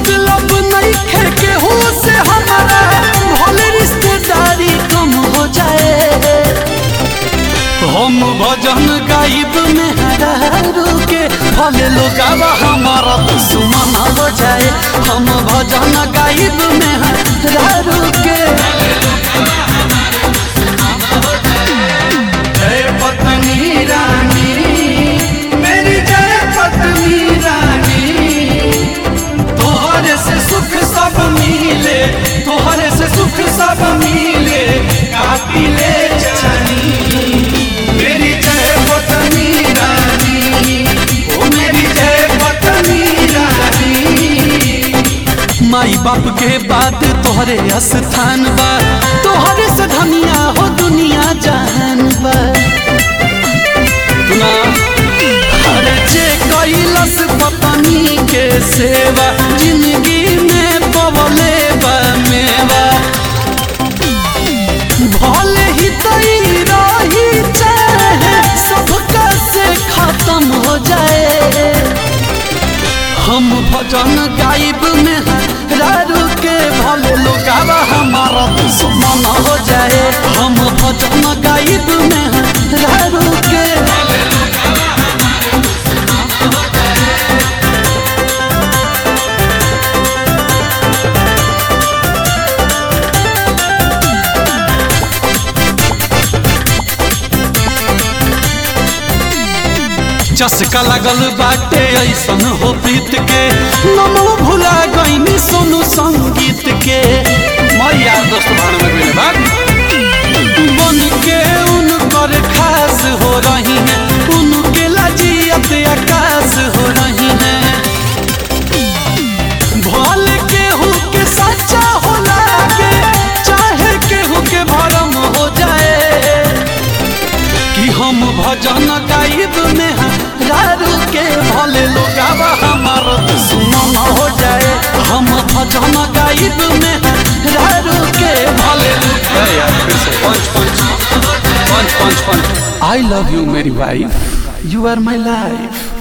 मतलब नहीं खे के हो से हमारा भले रिश्तेदारी कम हो जाए हम भजन गाइब में हरारू के भले लोग हमारा दुश्मन हो जाए हम भजन गाइब में हरारू के जय पत्नी रानी मेरी जय पत्नी रानी तोहरे से सुख सब मिले तोहरे से सुख सब मिले काटी ले जानी मेरी जय पत्नी रानी ओ मेरी जय पत्नी रानी माई बाप के बाद तोहरे स्थान बा तोहरे से धनिया हो दुनिया जहान बा ना अरे जे कैलस पत्नी के सेवा जिंदगी में पवले बा मेवा भले ही तई रही चाहे सबका से खत्म हो जाए हम भजन गाइब में रारू के भले लोगावा हमारा दुश्मन हो जाए हम भजन गाइब में रारू के चस्का लगल बाटे ऐसन हो प्रीत के नमो भुला गईनी सोनू संगीत के मैया दोस्त भाड़ में गइल बा बन के उनकर खास हो रही हैं उनके लजियत आकाश हो रही हैं भल केहू के सच्चा हो लागे चाहे केहू के भरम हो जाए कि हम भजन गाइब में रारू के भले लोगावा हमार दुश्मन हो जाए हम भजन गाइब में रारू के भले आई लव यू मेरी wife you are my life